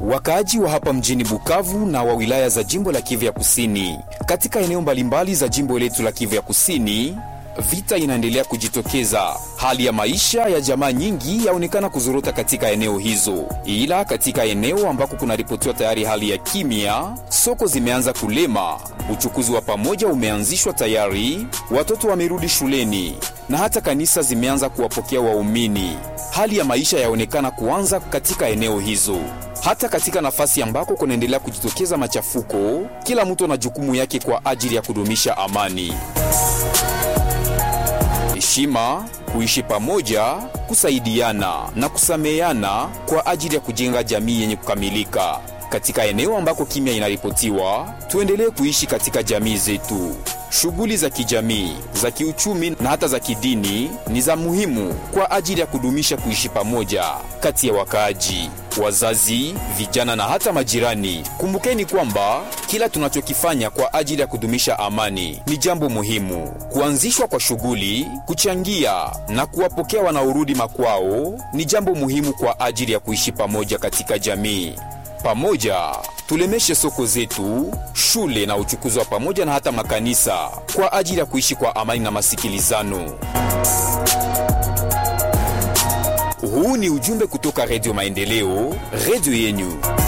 Wakaaji wa hapa mjini Bukavu na wa wilaya za jimbo la Kivu ya Kusini, katika eneo mbalimbali za jimbo letu la Kivu ya Kusini, vita inaendelea kujitokeza. Hali ya maisha ya jamaa nyingi yaonekana kuzorota katika eneo hizo, ila katika eneo ambako kunaripotiwa tayari hali ya kimya, soko zimeanza kulema, uchukuzi wa pamoja umeanzishwa tayari, watoto wamerudi shuleni na hata kanisa zimeanza kuwapokea waumini. Hali ya maisha yaonekana kuanza katika eneo hizo. Hata katika nafasi ambako kunaendelea kujitokeza machafuko, kila mtu ana jukumu yake kwa ajili ya kudumisha amani heshima, kuishi pamoja, kusaidiana na kusameheana kwa ajili ya kujenga jamii yenye kukamilika. Katika eneo ambako kimya inaripotiwa, tuendelee kuishi katika jamii zetu. Shughuli za kijamii, za kiuchumi na hata za kidini ni za muhimu kwa ajili ya kudumisha kuishi pamoja kati ya wakaaji, wazazi, vijana na hata majirani. Kumbukeni kwamba kila tunachokifanya kwa ajili ya kudumisha amani ni jambo muhimu. Kuanzishwa kwa shughuli, kuchangia na kuwapokea wanaorudi makwao ni jambo muhimu kwa ajili ya kuishi pamoja katika jamii. Pamoja tulemeshe soko zetu, shule na uchukuzi wa pamoja na hata makanisa kwa ajili ya kuishi kwa amani na masikilizano. Huu ni ujumbe kutoka Redio Maendeleo, redio yenyu.